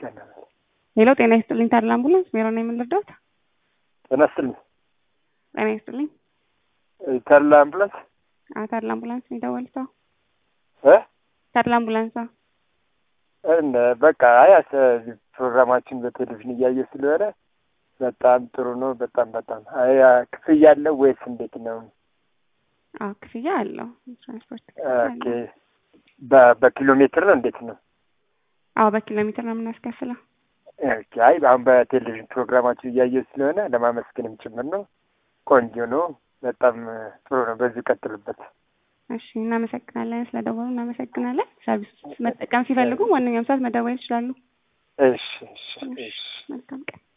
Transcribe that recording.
ቀን ሄሎ ጤና ይስጥልኝ ታድላ አምቡላንስ ሜሮ ነው የምንረዳት? ጤና ይስጥልኝ ጤና ይስጥልኝ ታድላ አምቡላንስ አዎ ታድላ አምቡላንስ ነው የደወልኩት እ ታድላ አምቡላንስ አዎ እንደ በቃ አይ ፕሮግራማችን በቴሌቪዥን እያየ ስለሆነ በጣም ጥሩ ነው። በጣም በጣም አይ ክፍያ አለው ወይስ እንዴት ነው? አዎ ክፍያ አለው ትራንስፖርት ኦኬ በ- በኪሎ ሜትር ነው እንዴት ነው? አዎ በኪሎ ሜትር ነው የምናስከፍለው። ኦኬ አይ አሁን በቴሌቪዥን ፕሮግራማችሁ እያየሁ ስለሆነ ለማመስገንም ጭምር ነው። ቆንጆ ነው። በጣም ጥሩ ነው። በዚሁ ቀጥሉበት። እሺ እናመሰግናለን። ስለደወሉ እናመሰግናለን። ሰርቪስ መጠቀም ሲፈልጉ ማንኛውም ሰዓት መደወል ይችላሉ። እሺ እሺ እሺ መልካም ቀን